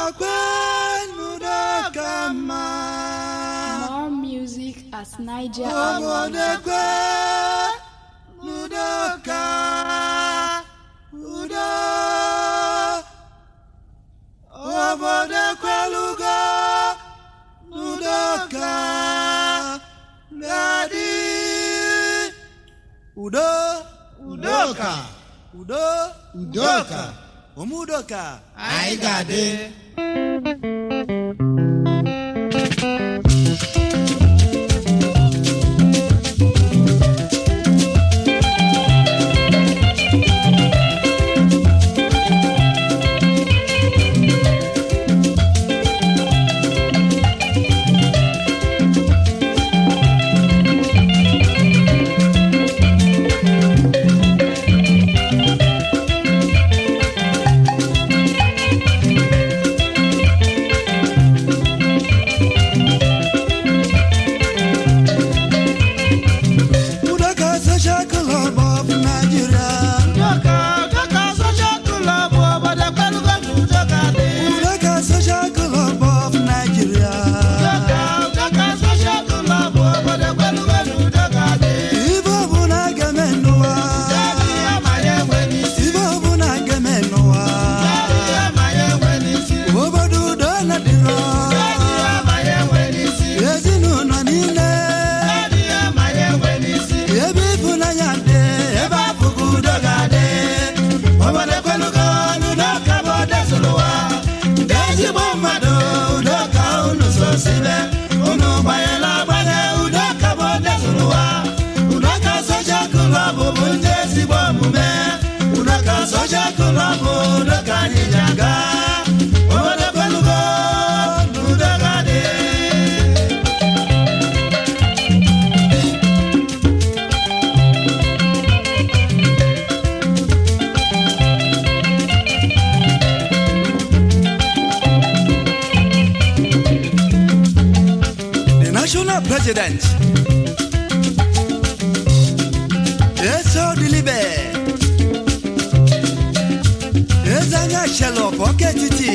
kwenu kama More music at Niger obodo kwenu ka udo obodo kwelugo n'udo ka ngadi udo udoka udo udoka omudoka anyị ga-adị udoka social club of nigeria udoka udoka social club obodo kwelugo na udoka dị udoka social club of nigeria udoka udoka social club obodo kwelugo na udoka dị ibe ọbụla ga-eme n'ụwa Daddy ya ma ya enwe n'isi ibe ọbụla ga-eme n'ụwa Daddy ya ma ya enwe n'isi obodo udo na dịrọ Daddy ya ma ya enwe n'isi ezinụlọ niile Daddy ya ma ya enwe n'isi ebe ịfụnanya dị ebe afụgo udo ga-adị obodo kwelugo na udoka bụ odezụrụ ụwa ndị ezigbo mmadụ udo ka unu so sibe unu gbanyela agbanye udo ka bụ odezụrụ ụwa udo ka soja klọb bụ ndị ezigbo omume udo ka soja klọb udo ka anyị ji aga obodo kwelugo na udo ga-adị the national president eso dilibe eze anya shelọf ọka etiti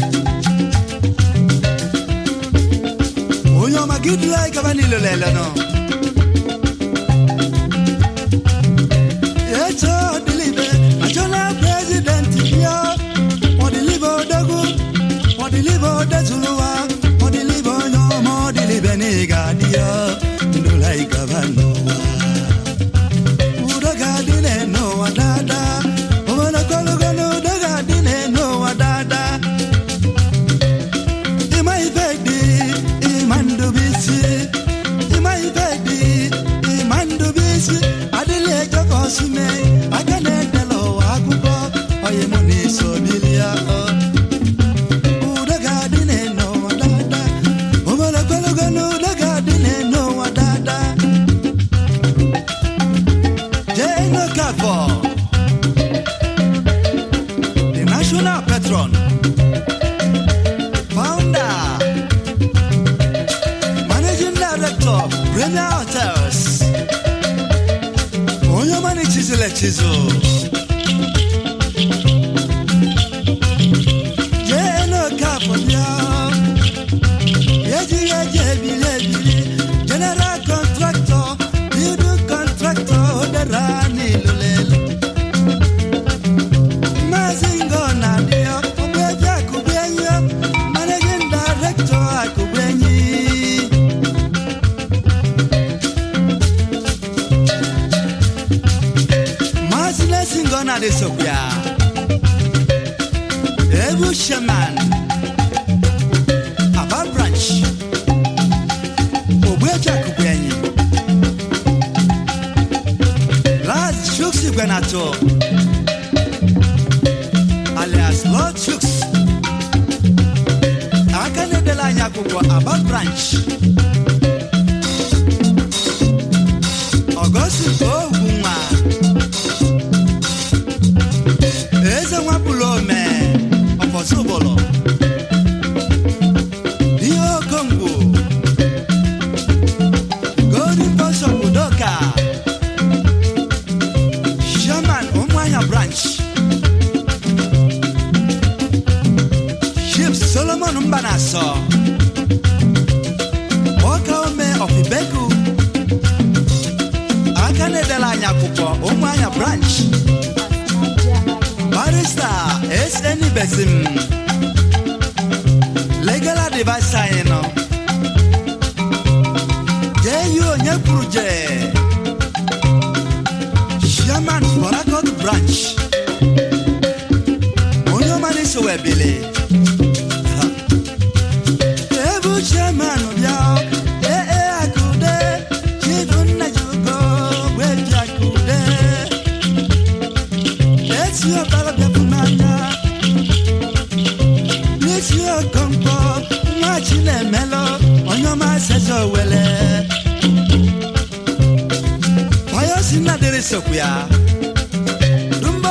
onye ọma gị duru anyị gaba n'ilo lele nọ eso dilibe national president bịa ọdịlibe odogwu ọdịlibe odezuluwa ọdịlibe onye ọma ọdịlibe na ị ga-adị ya ndụla ị gaba n'ụwa udo ga-adị n'ụwa daadaa obodo kọlụgo na udo ga-adị n'ụwa daadaa ịma ife dị ịma ndụbisi ịma ife dị ịma ndụbisi adịla eje ka ọsụme aka na-edela ụwa akụkọ onye mụ na-eso bilia udo ga-adị n'ụwa daadaa obodo kọlụgo na udo ga-adị n'ụwa daadaa Jane Okafor, the national patron, founder, managing director, Premier Hotels, onye ọma na-echizula echizu. Jane Okafor bịa, ejighị eji ebili ebili, general contractor, building contractor, odara n'ilulelu. Maazị Ngọ na-adịọ, Ogbuefi Akụgbuenyi, managing director Akụgbuenyi. Maazị Nelson Ngọ na-adị sokwa. Ebu Shaman, Aba branch, Ogbuefi Akụgbuenyi. Laz Chuks Igwenato, alias Lord Chuks. Aka na-edela anyị akwụkwọ Aba branch. Ọgọstin Ogunwa. Eze nwapụlụ ome ọfọsụbụlụ. Ihe Okongwu. Golden Bishop Udoka. Chairman Ụmụahịa branch. Chief Solomon simon mba na-asọ nwoke ome ọfibegu aka na-edela anyị akwụkwọ ụmụ anya branch barista sn besim legal advice anyị nọ jee yi onye kwuru jee chairman borakot branch onye ọma na-eso wee bili ebu chairman bịa ee ee akụde chibu nna ji ugo wee bịa akụde esi ọbara bịapụ n'anya n'isi okonkwo nwa chi na-emelụ onye ọma seze owele onye si nna dịrị sokwu ya dumbo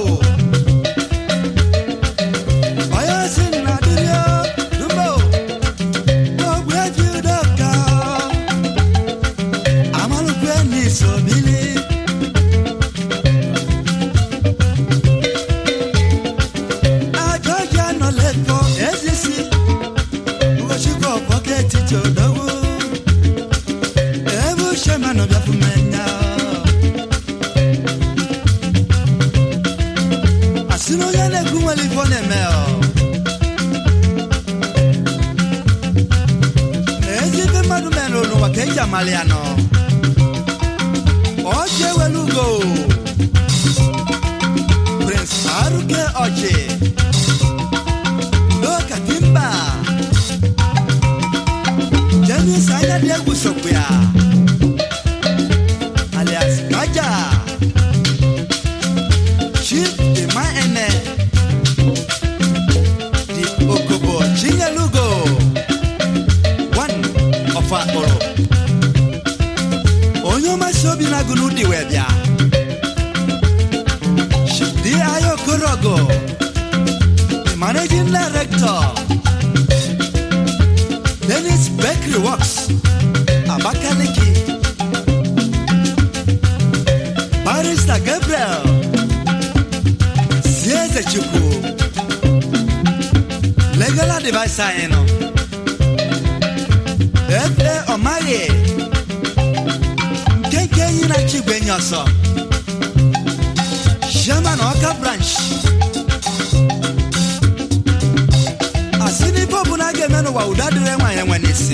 onye si nna dịrị o, dumbo ogwe ji udoka amalụkwe n'iso bili ajọja nọ lẹ́kọ̀ọ́ ezisi ugochukwu ọ̀pọ̀kẹ́ etiti odogwu ebe uche manụ bịa fụ mmenya asị na onye na-ekwu nwere ife ọ na-eme ọ na ezi ife mmadụ mere n'ụwa ka eji amalị ya nọ ọchị ewelu ugo prince aruke ọchị Doka Timba Janis anya dia gusok ya alias Kaja Chief Ima Ene Di Okobo Chingalugo One of Akoro Onyo masobi na gunu di webia Chief Di Ayo Korogo the managing director Dennis Bakery Works Abakaliki Barrister Gabriel Sieze Chukwu Legal advisor anyị nọ Efe Ọmaghị Nkenke enyi na Chigwe enyi ọsọ Chairman Ọka Branch asị n'ife ọbụla a ga-eme n'ụwa udo adịrị nwaanyị enwe n'isi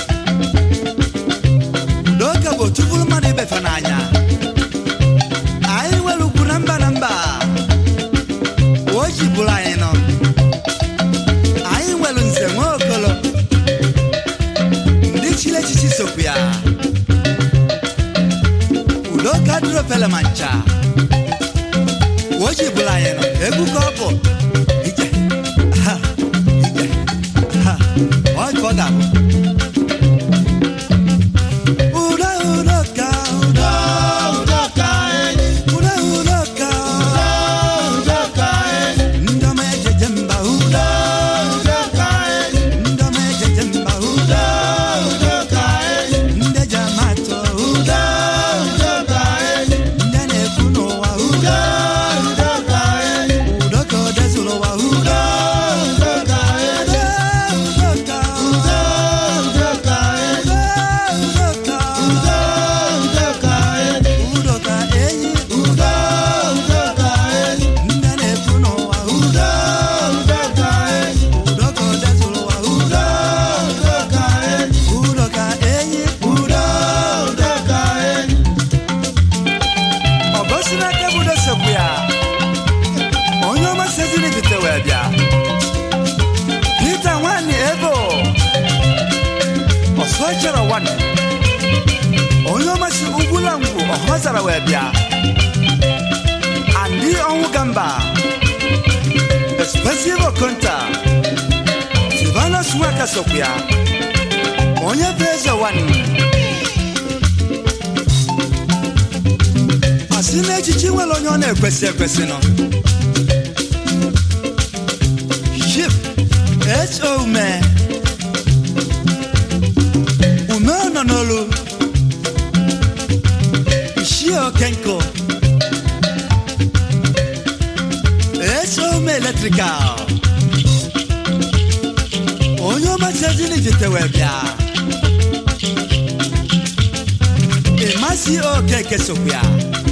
udo oke bụ otu bụrụ mmadụ ibefe n'anya anyị nwere ugwu na mba na mba o ji bụrụ anyị nọ anyị nwere nze nwe okolo ndị chiri echichi sokwu ya udo ka dịrị ofele ma ncha o ji bụrụ anyị nọ egwu ka ọ bụ ije ha ije ha ọ ka ọ ga-abụ udo udo ka udo udo ka udo udo ka ndị ọma ejeje mba udo ndị ọma ejeje mba udo ndị eji ama atụ udo ndị a na-ekwu n'ụwa udo udo ka o dezuru ụwa udo udo ka udo udo ka udo ka udo ka enyi udo ndị a na-ekwu n'ụwa udo udo ka o dezuru ụwa udo udo ka enyi udo ọ gosi n'aka bụ dosekwu ya onye ọma seziri bite wee bịa Peter nwanyị ebo ọsọ chere nwanne onye ọma si ugwula ngwu ọhọzara wee bịa andị ọnwụ gamba expensive okonta silvanus nwaka sokwu ya onye bụ eze nwanne asị na echichi nwere onye ọ na-ekwesị ekwesị nọ Chief H.O. Ume Ume nọ n'olu Ishie Okenko H.O. Ume Electrical onye ọmachezi n'ijitewe bịa ịmasị okeke sokwu ya